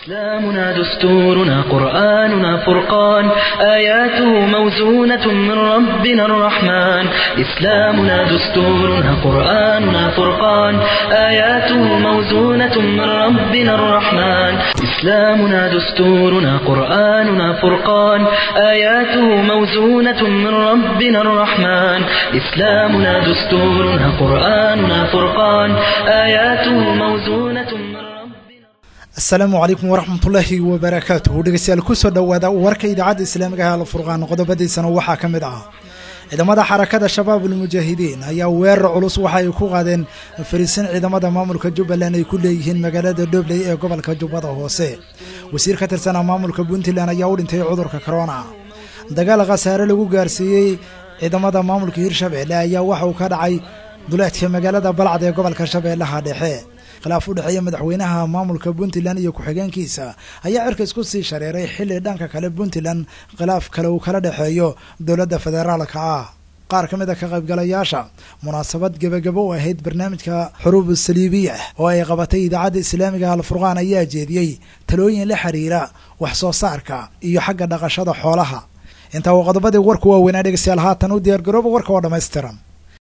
إسلامنا دستورنا قرآننا فرقان آياته موزونة من ربنا الرحمن إسلامنا دستورنا قرآننا فرقان آياته موزونة من ربنا الرحمن إسلامنا دستورنا قرآننا فرقان آياته موزونة من ربنا الرحمن إسلامنا دستورنا قرآننا فرقان آياته موزونة من ربنا asalaamu calaykum waraxmatullaahi wabarakaatuhu dhegeystayaal kusoo dhowaada warka idaacadda islaamiga ah alfurqaan qodobadiisana waxaa ka mid ah ciidamada xarakada shabaab ulmujaahidiin ayaa weerar culus waxa ay ku qaadeen fariisin ciidamada maamulka jubbaland ay ku leeyihiin magaalada dhobley ee gobolka jubbada hoose wasiir ka tirsanaa maamulka puntland ayaa u dhintay cudurka corona dagaal khasaare lagu gaarsiiyey ciidamada maamulka hirshabeelle ayaa waxa uu ka dhacay duleedka magaalada balcad ee gobolka shabeellaha dhexe khilaaf u dhexeeya madaxweynaha maamulka puntland iyo ku-xigeenkiisa ayaa cirka isku sii shareeray xilli dhanka kale puntland khilaaf kale uu kala dhexeeyo dowladda federaalka ah qaar ka mid a ka qaybgalayaasha munaasabad gebagabo u ahayd barnaamijka xuruub saliibiya oo ay qabatay idaacadda islaamiga alfurqaan ayaa jeediyey talooyin la xiriira wax soo saarka iyo xagga dhaqashada xoolaha intaa uu qodobadii warku waaweynaa dhegeystayaal haatan u diyaargarooba warka oo dhammaystiran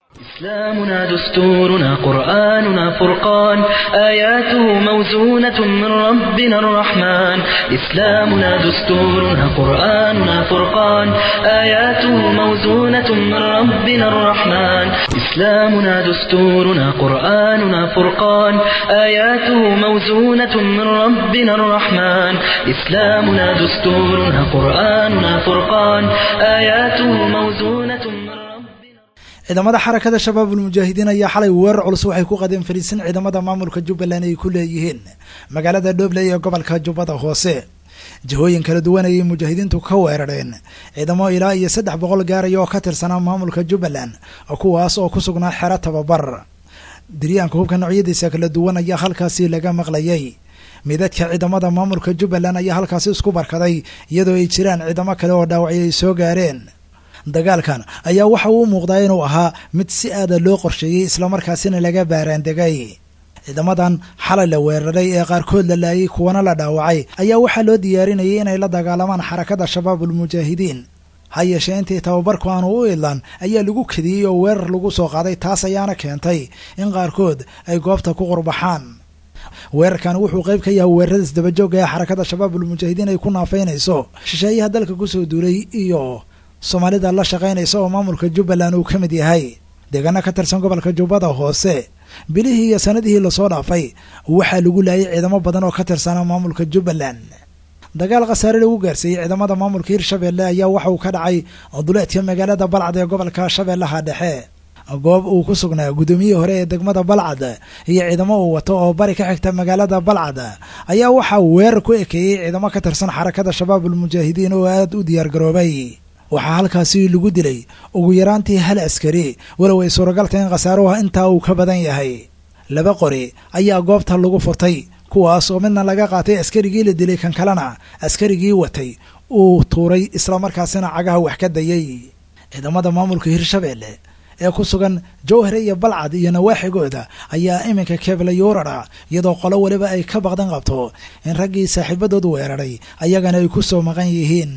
إسلامنا دستورنا قرآننا فرقان آياته موزونة من ربنا الرحمن إسلامنا دستورنا قرآننا فرقان آياته موزونة من ربنا الرحمن إسلامنا دستورنا قرآننا فرقان آياته موزونة من ربنا الرحمن إسلامنا دستورنا قرآننا فرقان آياته موزونة من ربنا ciidamada xarakada shabaab ulmujaahidiin ayaa xalay weerar culus waxay ku qadeen fariisin ciidamada maamulka jubbaland ay ku leeyihiin magaalada dhobley ee gobolka jubbada hoose jihooyin kala duwan ayay mujaahidiintu ka weerareen ciidamo ilaa iyo saddex boqol gaaraya oo ka tirsanaa maamulka jubbaland kuwaas oo ku sugnaa xero tababar diryaanka hubka noocyadiisa kala duwan ayaa halkaasi laga maqlayay midadka ciidamada maamulka jubbaland ayaa halkaasi isku barkaday iyadoo ay jiraan ciidamo kale oo dhaawacyo ay soo gaareen dagaalkan ayaa waxa uu muuqdaa inuu ahaa mid si aada loo qorsheeyey islamarkaasina laga baaraandegay ciidamadan xalay la weeraray ee qaarkood la laayay kuwana la dhaawacay ayaa waxaa loo diyaarinayay inay la dagaalamaan xarakada shabaab ulmujaahidiin ha yeeshee intii tababarku aanu u idlan ayaa lagu kadiyey oo weerar lagu soo qaaday taas ayaana keentay in qaarkood ay goobta ku qurbaxaan weerarkan wuxuu qayb ka yahay weerarada isdabajooga ee xarakada shabaab ulmujaahidiin ay ku naafaynayso shisheeyaha dalka kusoo duulay iyo soomaalida la shaqaynaysa oo maamulka jubbaland uu ka mid yahay deegaano ka tirsan gobolka jubbada hoose bilihii iyo sanadihii lasoo dhaafay waxaa lagu laayay ciidamo badan oo ka tirsanaa maamulka jubbaland dagaal khasaare lagu gaarsiiyey ciidamada maamulka hirshabeelle ayaa waxa uu ka dhacay duleedka magaalada balcad ee gobolka shabeellaha dhexe goob uu ku sugnaa guddoomiyihii hore ee degmada balcad iyo ciidamo uu wato oo bari ka xigta magaalada balcad ayaa waxaa weerar ku ekeeyey ciidamo ka tirsan xarakada shabaab ulmujaahidiin oo aada u diyaargaroobay waxaa halkaasi lagu dilay ugu yaraantii hal askari walow ay suuragalta in khasaaruha intaa uu ka badan yahay laba qori ayaa goobta lagu furtay kuwaas oo midna laga qaatay askarigii la dilay kan kalena askarigii watay uu tuuray islamarkaasina cagaha wax ka dayay ciidamada maamulka hirshabeelle ee ku sugan jowhare iyo balcad iyo nawaaxigooda ayaa iminka keeblayuurara iyadoo qolo weliba ay ka baqdan qabto in raggii saaxiibadood weeraray ayagana ay ku soo maqan yihiin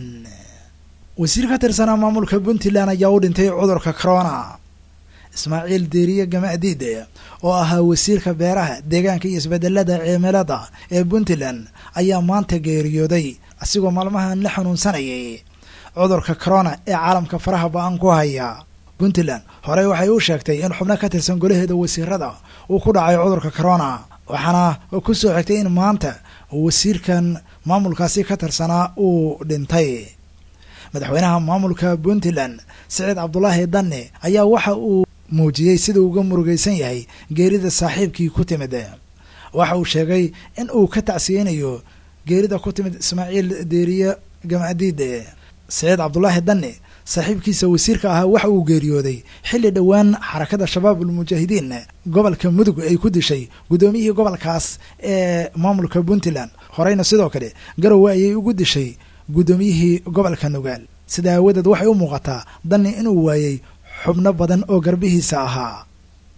wasiir ka tirsanaa maamulka puntland ayaa u dhintay cudurka corona ismaaciil deeriye gamadiide oo ahaa wasiirka beeraha deegaanka iyo isbedelada cimilada ee puntland ayaa maanta geeriyooday asigoo maalmahan la xanuunsanayay cudurka corona ee caalamka faraha ba-an ku haya puntland horey waxay u sheegtay in xubno ka tirsan golaheeda wasiirada uu ku dhacay cudurka corona waxaana ku soo xigtay in maanta wasiirkan maamulkaasi ka tirsanaa uu dhintay madaxweynaha maamulka puntland siciid cabdulaahi danne ayaa waxa uu muujiyey sida uga murugaysan yahay geerida saaxiibkii ku timid waxa uu sheegay in uu ka tacsiyeynayo geerida ku timid ismaaciil deeriye gamadiide siciid cabdulaahi danne saaxiibkiisa wasiirka ahaa waxa uu geeriyooday xilli dhowaan xarakada shabaab ulmujaahidiin gobolka mudug ay ku dishay guddoomiyihii gobolkaas ee maamulka puntland horeyna sidoo kale garowe ayay ugu dishay guddoomiyihii gobolka nugaal sida aawadeed waxay u muuqataa danni inuu waayey xubno badan oo garbihiisa ahaa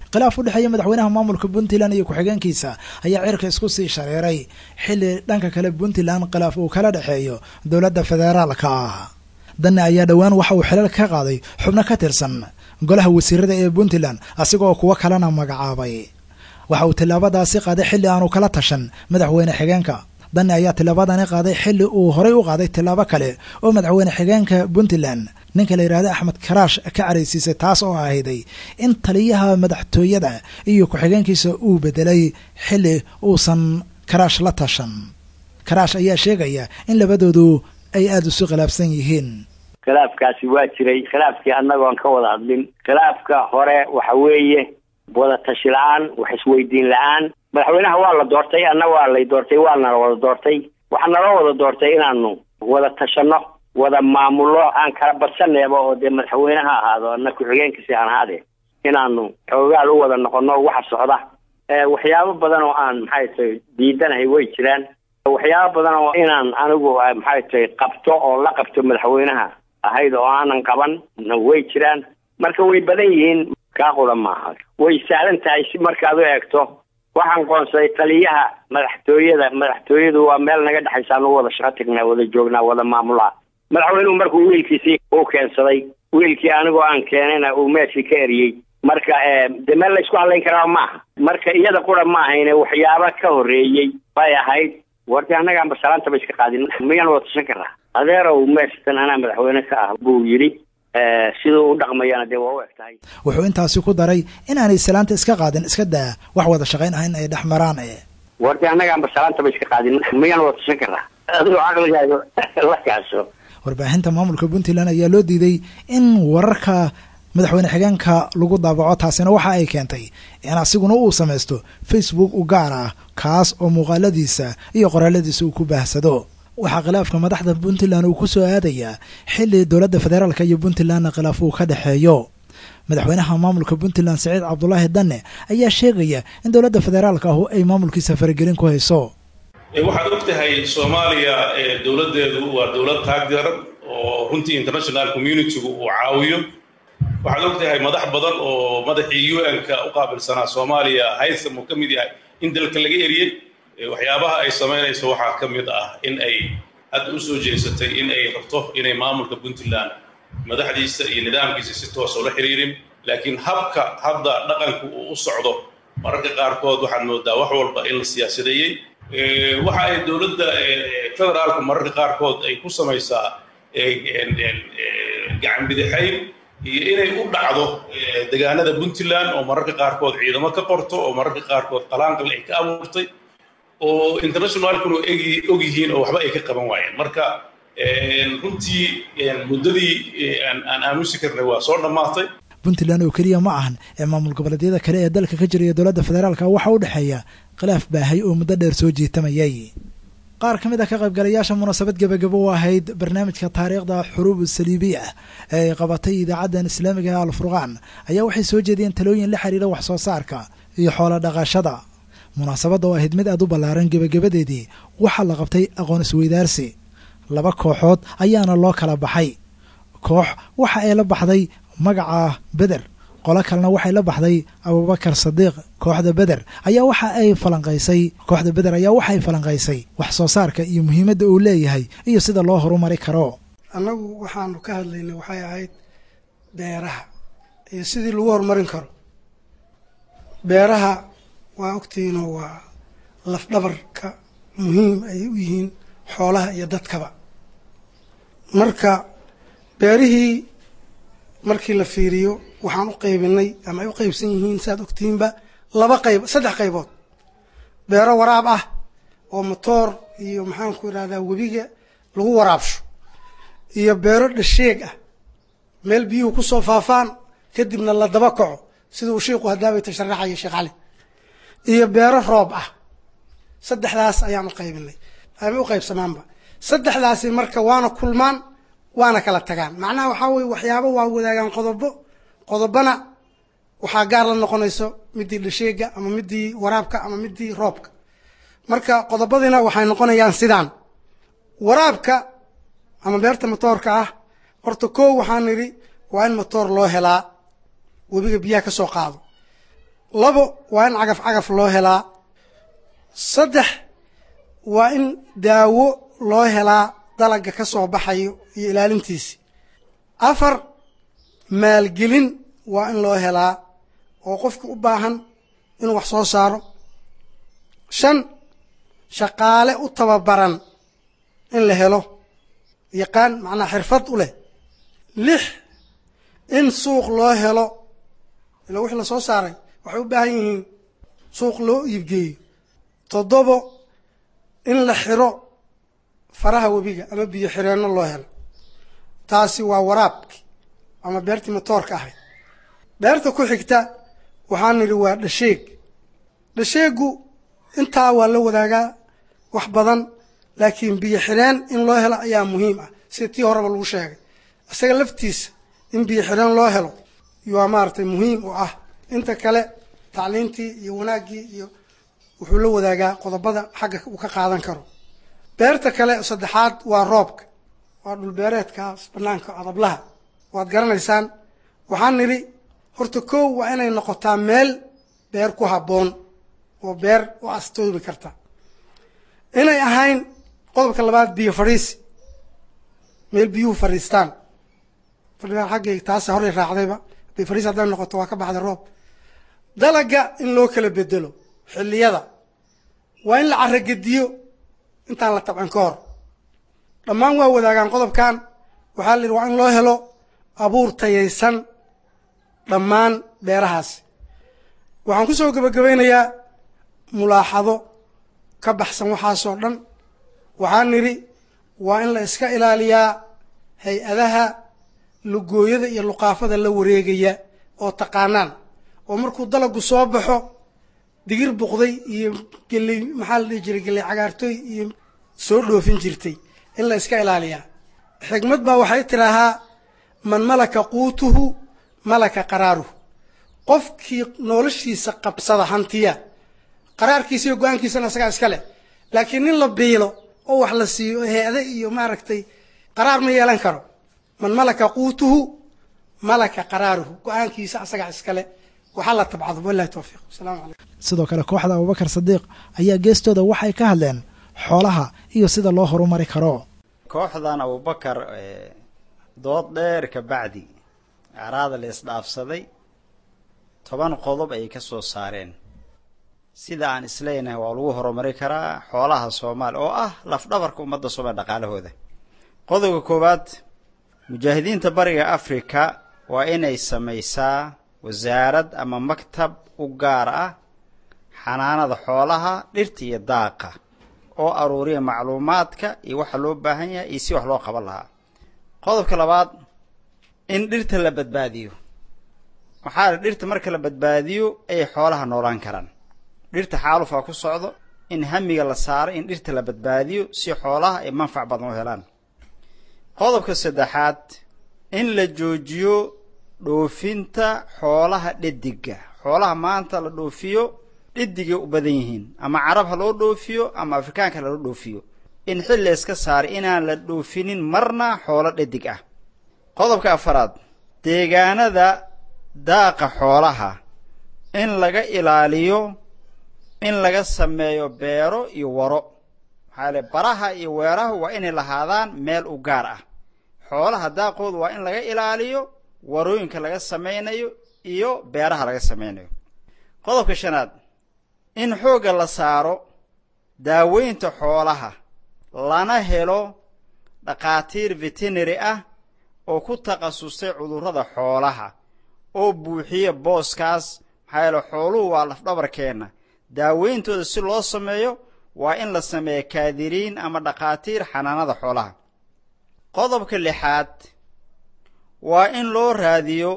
khilaaf u dhexeeya madaxweynaha maamulka puntland iyo ku-xigeenkiisa ayaa cirka isku sii shareeray xilli dhanka kale puntland khilaaf uu kala dhexeeyo dowladda federaalka ah danne ayaa dhowaan waxa uu xilal ka qaaday xubno ka tirsan golaha wasiirada ee puntland asigoo kuwo kalena magacaabay waxa uu tillaabadaasi qaaday xilli aanu kala tashan madaxweyne xigeenka danne ayaa tillaabadani qaaday xilli uu horay u qaaday tillaabo kale oo madaxweyne xigeenka puntland ninka la yidhahda axmed karaash ka caraysiisay taas oo ahayday in taliyaha madaxtooyada iyo ku-xigeenkiisa uu bedelay xilli uusan karaash la tashan karaash ayaa sheegaya in labadoodu ay aada isu khilaafsan yihiin khilaafkaasi waa jiray khilaafkii annagoon ka wada hadlin khilaafka hore waxa weeye wada tashi la-aan wax isweydiin la-aan madaxweynaha waa la doortay anna waa lay doortay waa nala wada doortay waxaa naloo wada doortay inaanu wada tashano wada maamulo aan kala badsaneeba oo dee madaxweyneha ahaado ana ku-xigeenkiisi aan ahaade inaanu xoogaal u wada noqono waxa socda waxyaabo badan oo aan maxay tahay diidanahay way jiraan waxyaabo badan oo inaan anigu maxay tahay qabto oo la qabto madaxweynaha ahayd oo aanan qaban way jiraan marka way badan yihiin kaa qura maaha way sahlan tahay si markaad u eegto waxaan qoonsaday taliyaha madaxtooyada madaxtooyadu waa meel naga dhexaysa anu wada shaqo tagnaa wada joognaa wada maamulaa madaxweynuhu markuu wiilkiisii u keensaday wiilkii anigoo aan keenayna uu meeshii ka eriyey marka de meel laysku hadlayn karaa maaha marka iyada qura ma ahayne waxyaaba ka horreeyey bay ahayd warti annagaan basalaantaba iska qaadin miyaan wada tashan karaa adeerow meeshatan anaa madaxweyne ka ah buu yidhi siduu u dhaqmayana dee waa u eg tahay wuxuu intaasi ku daray inaanay salaanta iska qaadin iska daa wax wada shaqayn ah in ay dhex maraan e warti annagaan basalaantaba iska qaadin miyaan wada tashan karaa adigoo caqligaaga la kaaso warbaahinta maamulka puntland ayaa loo diiday in wararka madaxweyne xigeenka lagu daabaco taasina waxa ay keentay in asiguna uu samaysto facebook u gaar ah kaas oo muuqaaladiisa iyo qoraaladiisa uu ku baahsado waxaa khilaafka madaxda puntland uu ku soo aadayaa xilli dowladda federaalka iyo puntlandna khilaaf uu ka dhexeeyo madaxweynaha maamulka puntland saciid cabdulaahi danne ayaa sheegaya in dowladda federaalka ahu ay maamulkiisa faragelin ku hayso waxaad og tahay soomaaliya dowladdeedu waa dowlad taagdaran oo runtii international communitygu uu caawiyo waxaad og tahay madax badan oo madaxii u n-ka u qaabilsanaa soomaaliya haytham uu ka mid yahay in dalka laga eriyey waxyaabaha ay samaynayso waxaa ka mid ah in ay hadda u soo jeesatay in ay rabto inay maamulka puntland madaxdiisa iyo nidaamkiisa si toosa ula xiriirin laakiin habka hadda dhaqanku uu u socdo mararka qaarkood waxaad moodaa wax walba in la siyaasadeeyey waxa ay dowladda federaalku mararka qaarkood ay ku samaysaa gacan bidixayn iyo inay u dhacdo degaanada puntland oo mararka qaarkood ciidamo ka qorto oo mararka qaarkood qalaanqal ay ka abuurtay oo internationalkuna og yihiin oo waxba ay ka qaban waayeen marka runtii muddadii aan aamusi karnay waa soo dhammaatay puntland oo keliya ma ahan ee maamul goboleedyada kale ee dalka ka jiraya dowladda federaalka waxaa u dhexeeya khilaaf baahay oo muddo dheer soo jiitamayay qaar ka mid ah ka qaybgalayaasha munaasabad gebagabo u ahayd barnaamijka taariikhda xuruub saliibiya ee ay qabatay idaacaddan islaamiga ee alfurqaan ayaa waxay soo jeediyeen talooyin la xiriira wax soo saarka iyo xoolo dhaqashada munaasabadda oo ahayd mid aad u ballaaran gebagabadeedii waxaa la qabtay aqoon isweydaarsi laba kooxood ayaana loo kala baxay koox waxa ay la baxday magaca beder qolo kalena waxay la baxday abubakar sadiiq kooxda beder ayaa waxa ay falanqaysay kooxda beder ayaa waxay falanqaysay wax soo saarka iyo muhiimadda uu leeyahay iyo sida loo horumari karo annagu waxaanu ka hadlaynay waxay ahayd beeraha iyo sidii lagu horumarin karo beeraha waa ogtihiinoo waa lafdhabarka muhiim ay u yihiin xoolaha iyo dadkaba marka beerihii markii la fiiriyo waxaan u qaybinay ama ay u qaybsan yihiin saaad ogtihiinba laba qayb saddex qaybood beero waraab ah oo motoor iyo maxaanku idhahdaa webiga lagu waraabsho iyo beero dhasheeg ah meel biyuhu kusoo faafaan kadibna la daba kaco sida uu sheikhu hadaabay tasharaxaya sheekh cali iyo beero roob ah saddexdaas ayaan u qaybinay ama u qaybsamaanba saddexdaasi marka waana kulmaan waana kala tagaan macnaha waxaa weye waxyaabo waa wadaagaan qodobo qodobana waxaa gaar la noqonayso midii dhasheega ama midii waraabka ama midii roobka marka qodobadiina waxay noqonayaan sidaan waraabka ama beerta motoorka ah horta koo waxaan nidhi waa in motoor loo helaa webiga biyaha ka soo qaado labo waa in cagaf cagaf loo helaa saddex waa in daawo loo helaa dalagga ka soo baxayo iyo ilaalintiisi afar maalgelin waa in loo helaa oo qofka u baahan inuu wax soo saaro shan shaqaale u tababaran in la helo yaqaan macnaa xirfad u leh lix in suuq loo helo ila wixii la soo saaray waxay u baahan yihiin suuq loo iibgeeyo toddobo in la xiro faraha webiga ama biyo xireenno loo helo taasi waa waraabki ama beertii motoorka ahayd beerta ku xigta waxaan nidhi waa dhasheeg dhasheegu intaa waa la wadaagaa wax badan laakiin biyo xireen in loo helo ayaa muhiim ah sida tii horeba lagu sheegay isaga laftiisa in biyo xireen loo helo waa maaragtay muhiim u ah inta kale tacliintii iyo wanaaggii iyo wuxuu la wadaagaa qodobada xagga uu ka qaadan karo beerta kale saddexaad waa roobka waa dhulbeereedkaas banaanka adablaha waad garanaysaan waxaan nidhi horta kow waa inay noqotaa meel beer ku habboon oo beer u astoobi karta inay ahayn qodobka labaad biyo fadhiisi meel biyuhu fadhiistaan fadhigaan xaggay taasa horay raacdayba biyo fadhiis hadday noqoto waa ka baxday roob dalaga in loo kala bedelo xilliyada waa in la caragediyo intaan la tabcan ka hor dhammaan waa wadaagaan qodobkan waxaa la yidhi waa in loo helo abuur tayaysan dhammaan beerahaasi waxaan ku soo gebagabaynayaa mulaaxado ka baxsan waxaasoo dhan waxaan nidhi waa in la iska ilaaliyaa hay-adaha lugooyada iyo luqaafada la wareegaya oo taqaanaan oo markuu dalagu soo baxo digir buqday iyo geley maxaa la dhihi jiray geley cagaartooy iyo soo dhoofin jirtay in la iska ilaaliyaa xigmad baa waxay tidhaahaa man malaka quutuhu malaka qaraaruhu qofkii noloshiisa qabsada hantiya qaraarkiisa iyo go-aankiisana isagaa iska leh laakiin nin la biilo oo wax la siiyo hay-ade iyo maaragtay qaraar ma yeelan karo man malaka quutuhu malaka qaraaruhu go-aankiisa asagaa iskale waxaa la tabcado wallahi towfiiq wasalaamu calaykum sidoo kale kooxda abubakar sadiiq ayaa geestooda waxay ka hadleen xoolaha iyo sida loo horumari karo kooxdan abubakar dood dheer ka bacdi acraada la isdhaafsaday toban qodob ayay ka soo saareen sida aan isleynahay waa lagu horumari karaa xoolaha soomaaliya oo ah lafdhabarka ummadda soomaaliya dhaqaalahooda qodobka koowaad mujaahidiinta bariga africa waa inay samaysaa wasaarad ama maktab u gaar ah xanaanada xoolaha dhirta iyo daaqa oo aruuriya macluumaadka iyo waxa loo baahan yahay iyo si wax loo qaban lahaa qodobka labaad in dhirta la badbaadiyo waxaa la dhirta marka la badbaadiyo ay xoolaha noolaan karaan dhirta xaalufaa ku socdo in hamiga la saaro in dhirta la badbaadiyo si xoolaha ay manfac badan u helaan qodobka saddexaad in la joojiyo dhoofinta xoolaha dhediga xoolaha maanta la dhoofiyo dhidigay u badan yihiin ama carab ha loo dhoofiyo ama afrikaanka ha loo dhoofiyo in xil la iska saaray inaan la dhoofinin marna xoolo dhedig ah qodobka afaraad deegaanada daaqa xoolaha in laga ilaaliyo in laga sameeyo beero iyo waro maxaa le baraha iyo weeraha waa inay lahaadaan meel u gaar ah xoolaha daaqooda waa in laga ilaaliyo warooyinka laga samaynayo iyo beeraha laga samaynayo qodobka shanaad in xoogga la saaro daaweynta xoolaha lana helo dhakhaatiir veterinary ah oo ku takhasusay cudurrada xoolaha oo buuxiya booskaas maxaa yeele xooluhu waa lafdhabarkeenna daaweyntooda si loo sameeyo waa in la sameeya kaadiriin ama dhakhaatiir xanaanada xoolaha qodobka lixaad waa in loo raadiyo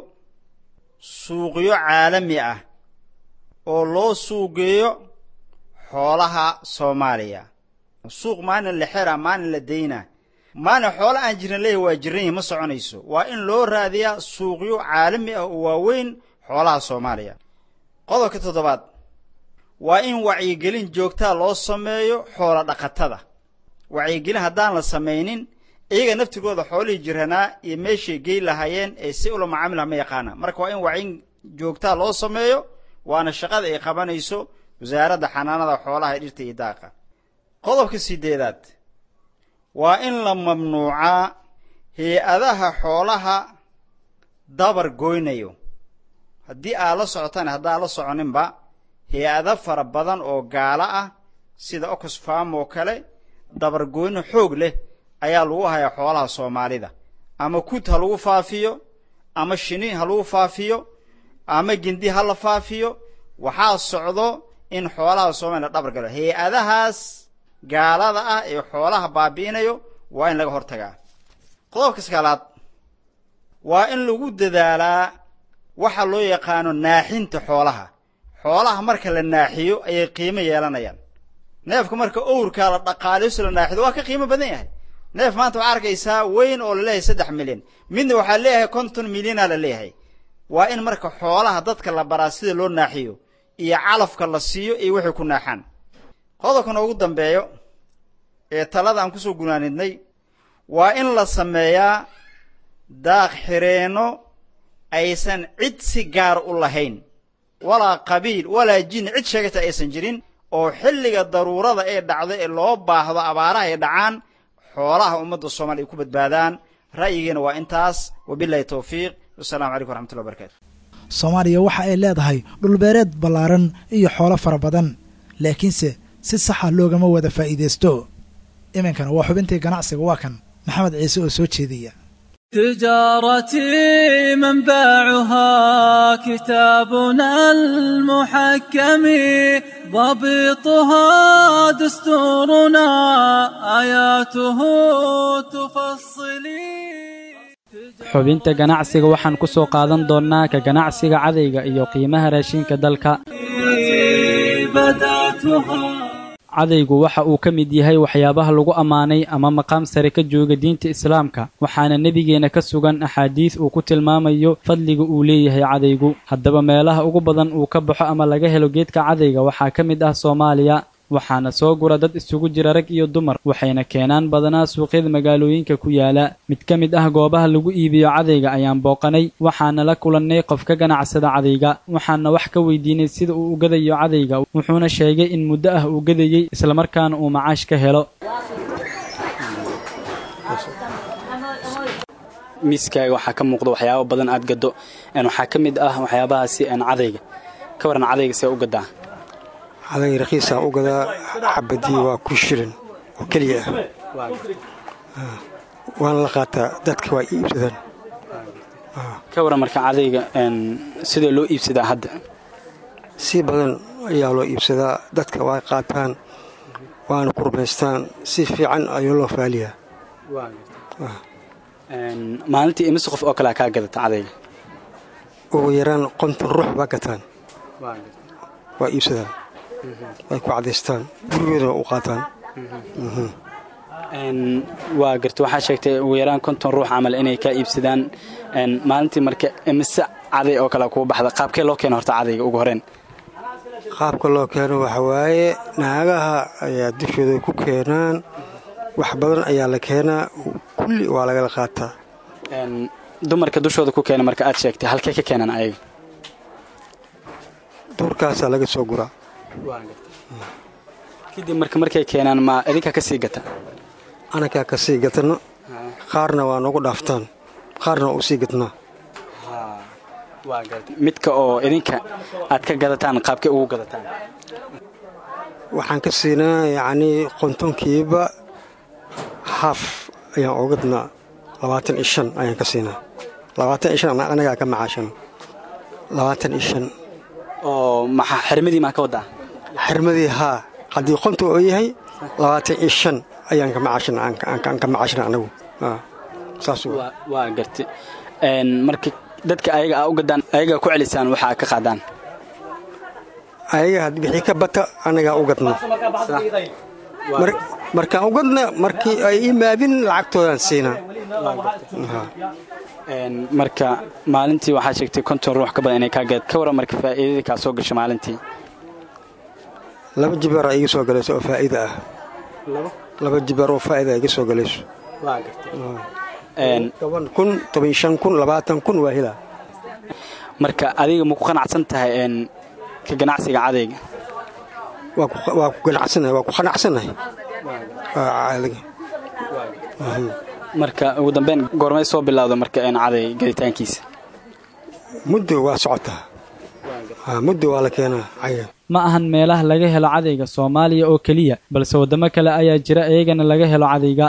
suuqyo caalami ah oo loo suuqgeeyo xoolaha soomaaliya suuq maalin la xera maalin la dayna maalin xoolo aan jirin leeyahy waa jiran yihin ma soconayso waa in loo raadiyaa suuqyo caalami ah oo waaweyn xoolaha soomaaliya qodobka toddobaad waa in wacyigelin joogtaa loo sameeyo xoola dhaqatada wacyigelin haddaan la samaynin iyaga naftigooda xoolihii jiranaa iyo meeshay gey lahaayeen ee si ula macaamilha ma yaqaana marka waa in wacyin joogtaa loo sameeyo waana shaqada ay qabanayso wasaaradda xanaanada xoolaha ee dhirta iyo daaqa qodobka sideedaad waa in la mamnuucaa hay-adaha xoolaha dabar goynayo haddii aad la socotaan haddaa la soconinba hay-ado fara badan oo gaalo ah sida oxfam oo kale dabargoyno xoog leh ayaa lagu hayaa xoolaha soomaalida ama kud ha lagu faafiyo ama shini ha lagu faafiyo ama gindi ha la faafiyo waxaa socdo in xoolaha soomaliya la dhabar galo hay-adahaas gaalada ah ee xoolaha baabi'inayo waa in laga hortagaa qodobka sagaalaad waa in lagu dadaalaa waxa loo yaqaano naaxinta xoolaha xoolaha marka la naaxiyo ayay qiimo yeelanayaan neefka marka owrkaa la dhaqaaliyo si la naaxido waa ka qiimo badan yahay neef maanta waxaa arkaysaa weyn oo la leeyahay saddex milyan midna waxaa leeyahay konton milyana la leeyahay waa in marka xoolaha dadka la baraa sida loo naaxiyo iyo calafka la siiyo iyo wixii ku naaxaan qodobkan ugu dambeeyo ee talada aan kusoo gunaanidnay waa in la sameeyaa daaq xireenno aysan cid si gaar u lahayn walaa qabiil walaa jin cid sheegata aysan jirin oo xilliga daruurada ee dhacdo ee loo baahdo abaaraha ay dhacaan xoolaha ummadda soomaliya ay ku badbaadaan ra'yigiina waa intaas wabilahi towfiiq wasalaamu calaykum waraxmatullahi wabarakatu soomaaliya waxa ay leedahay dhulbeereed ballaaran iyo xoolo fara badan laakiinse si saxa loogama wada faa'iidaysto iminkana waa xubintii ganacsiga waa kan maxamed ciise oo soo jeediya تجارتي منبعها كتابنا المحكم ضبطها دستورنا آياته تفصلي xubinta ganacsiga waxaan ku soo qaadan doonnaa ka ganacsiga cadayga iyo qiimaha raashinka dalka cadaygu waxa uu ka mid yahay waxyaabaha lagu ammaanay ama maqaam sare ka jooga diinta islaamka waxaana nebigeenna ka sugan axaadiis uu ku tilmaamayo fadliga uu leeyahay cadaygu haddaba meelaha ugu badan uu ka baxo ama laga helo geedka cadayga waxaa ka mid ah soomaaliya waxaana soo gura dad isugu jira rag iyo dumar waxayna keenaan badanaa suuqyada magaalooyinka ku yaala mid ka mid ah goobaha lagu iibiyo cadayga ayaan booqanay waxaana la kulannay qof ka ganacsada cadayga waxaana wax ka weydiinay sida uu u gadayo cadayga wuxuuna sheegay in muddo ah uu gadayey islamarkaana uu macaash ka helo miiskaaga waxaa ka muuqda waxyaaba badan aad gado waxaa ka mid ah waxyaabahaasi cadayga ka waran cadayga see u gadaa caday rakiisaa u gadaa xabadii waa ku shirin oo keliya ah waana la qaataa dadka waa iibsadaan ka waran marka cadayga sidee loo iibsadaa hadda si badan ayaa loo iibsadaa dadka waa qaataan waana ku rumaystaan si fiican ayuu loo faaliyaa maalintii imise qof oo kalea kaa gadata cadayga ugu yaraan qonton ruux baa gataan waa iibsadaan way ku cadaystaan gurigoodana u qaataan waa garta waxaa sheegtay ugu yaraan konton ruux camal inay kaa iibsadaan maalintii marka imise caday oo kale kuu baxda qaabkee loo keena horta cadayga ugu horeen qaabka loo keeno waxa waaye naagaha ayaa dushooda ku keenaan wax badan ayaa la keenaa kulli waa lagala qaataa dumarka dushooda ku keena marka aad sheegtay halkee ka keenaan ayaga duurkaasaa laga soo guraa kadib marka markay keenaan ma idinkaa ka sii gata anakaa ka sii gatano qaarna waa nagu dhaaftaan qaarna waa u sii gatnaa midka oo idinka aad ka gadataan qaabkee ugu gadataan waxaan ka siinaa yacnii qontonkiiba haaf ayaan oo gadnaa labaatan iyo shan ayaan ka siinaa labaatan iyo shan anagaa ka macaashan labaatan iyo shan oo maxaa xirmadii maa ka wadaa xirmadii haa haddii qonta oo yahay labaatan iyo shan ayaan ka macaashan aan ka macaashna anagu saas waa garti marka dadka ayaga aa u gadaan ayagaa ku celisaan waxaa ka qaadaan ayaga wixii ka bata anagaa u gadna markaan u gadna markii ay imaadin lacagtoodaan siinaa marka maalintii waxaa sheegtay konton ruux ka badan inay kaa gad ka waran marka faa'iidadii kaa soo gasha maalintii laba jibaar aa iga soo galayso oo faa'iida ah laba jibaar oo faa'ida iga soo galayso toban kun toban shan kun labaatan kun waa helaa marka adiga ma ku qanacsan tahay ka ganacsiga cadayga waa ku- waa ku ganacsanahay waa ku qanacsanahay Waa caadiga. Mhm. marka ugu dambeyn goormay soo bilowda marka een caday gaditaankiisa muddo waa socotaa Ah, muddo waa la keenaa caga ma ahan meelaha laga helo cadayga soomaaliya oo keliya balse waddamo kale ayaa jira iyagana laga helo cadayga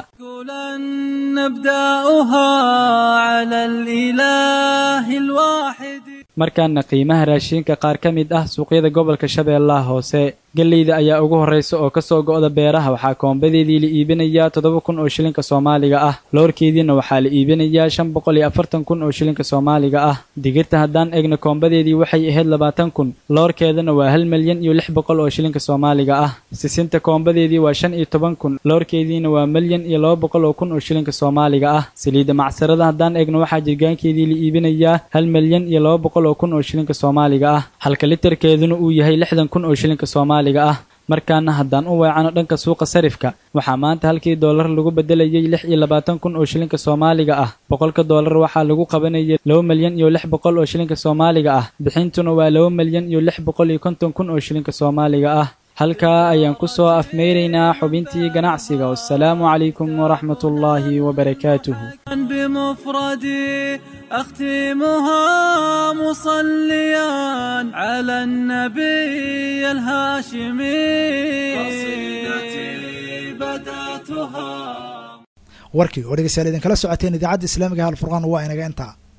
نبدأها على الإله الواحد markaana qiimaha raashinka qaar ka mid ah suuqyada gobolka shabeellaha hoose gelleyda ayaa ugu horraysa oo ka soo go'da beeraha waxaa koombadeedii la iibinayaa toddoba kun oo shilinka soomaaliga ah loorkeediina waxaa la iibinayaa shan boqol iyo afartan kun oo shilinka soomaaliga ah digirta haddaan egna koombadeedii waxay ahayd labaatan kun loorkeedana waa hal milyan iyo lix boqol oo shilinka soomaaliga ah sisinta koombadeedii waa shan iyo toban kun loorkeediina waa milyan iyo laba boqol oo kun oo shilinka soomaaliga ah saliidda macsarada haddaan egno waxaa jirgaankeedii la iibinayaa hal milyan iyo laba boqol oo kun oo shilinka soomaaliga ah halka litarkeeduna uu yahay lixdan kun oo shilinka soomaaliga ah markaana haddaan u weecano dhanka suuqa sarifka waxaa maanta halkii doolar lagu bedelayay lix iyo labaatan kun oo shilinka soomaaliga ah boqolka doolar waxaa lagu qabanayay laba milyan iyo lix boqol oo shilinka soomaaliga ah bixintuna waa laba milyan iyo lix boqol iyo konton kun oo shilinka soomaaliga ah halkaa ayaan ku soo afmeyraynaa xubintii ganacsiga wassalaamu calaykum waraxmat ullaahi wabarakaatuhu بمفردي أختمها مصليا على النبي الهاشمي قصيدتي بدأتها warkii oo dhegeystayaal idinkala socoteen idaacadda islaamiga halfurqaan waa inaga intaa